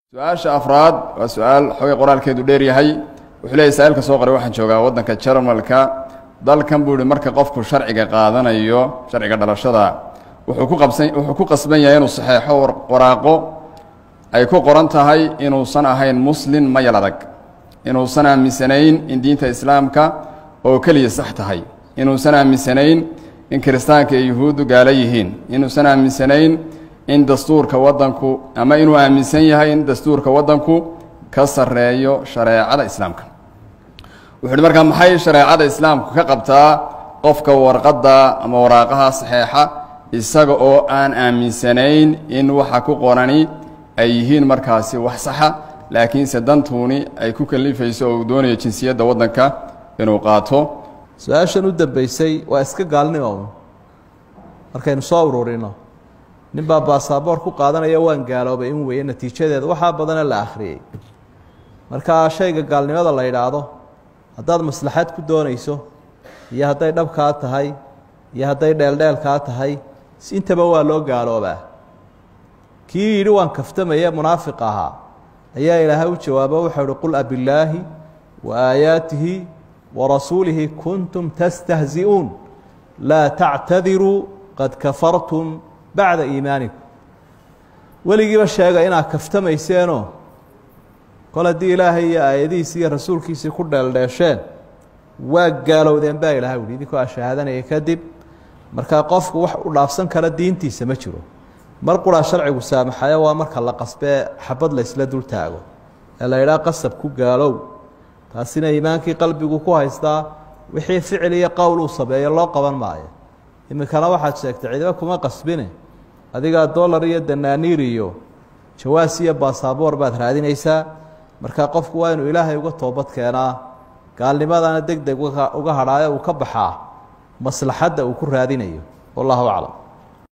su-aasha afraad waa su-aal xoogay qoraalkeedu dheer yahay wuxuu leeyay saailka soo qoray waxaan joogaa waddanka jarmalka dalkan buu ihi marka qofku sharciga qaadanayo sharciga dhalashada wuxuu ku qabsan wuxuu ku qasban yahay inuu saxeexo waraaqo ay ku qoran tahay inuusan ahayn muslin mayal adag inuusan aaminsanayn in diinta islaamka oo keliya sax tahay inuusan aaminsanayn in kiristaanka iyo yuhuuddu gaalo yihiin inuusan aaminsanayn in dastuurka waddanku ama inuu aaminsan yahay in dastuurka waddanku ka sarreeyo shareecada islaamka wuxu uhi markaa maxay shareecada islaamku ka qabtaa qofka warqadda ama waraaqaha saxeexa isaga oo aan aaminsanayn in waxa ku qorani ay yihiin markaasi wax saxa laakiinse dantuuni ay ku kalifayso oo uu doonayo jinsiyadda waddanka inuu qaato su-aashan u dambeysay waa iska gaalnimo markaynu soo ururino nin baa baasaboor ku qaadanaya waan gaaloobay in weeye natiijadeeda waxaa badana la akhriyey markaa shayga gaalnimada la yidhaahdo haddaad maslaxad ku doonayso iyo hadday dhabkaa tahay iyo hadday dheeldheelkaa tahay intaba waa loo gaaloobaa kii yidhi waan kaftamaya munaafiq ahaa ayaa ilaahay u jawaabo wuxuu uhi qul abillaahi wa aayaatihi wa rasuulihi kuntum tastahzi'uun laa tactadiruu qad kafartum bacda iimaanikum weligiiba sheega inaad kaftamayseeno kol haddii ilaahay iyo aayadihiisi iyo rasuulkiisii ku dheeldheesheen waa gaalowdeen baa ilahay uhi idinkoo a shahaadanaya kadib markaa qofku wax u dhaafsan kara diintiisa ma jiro mar quraa sharcigu saamaxayo waa marka la qasbee xabad la ysla dul taago ee la yidhaha qasab ku gaalow taasina iimaankii qalbigu ku haystaa wixii ficil iyo qowl uu sameeyo loo qaban maayo iminkana waxaad sheegtay cidiba kuma qasbine adigaa dollar iyo danaaniir iyo jawaas iyo baasaboor baad raadinaysaa markaa qofku waa inuu ilaahay uga toobad keenaa gaalnimadana deg deg uga hadhaayo uu ka baxaa maslaxadda uu ku raadinayo wallahu aclam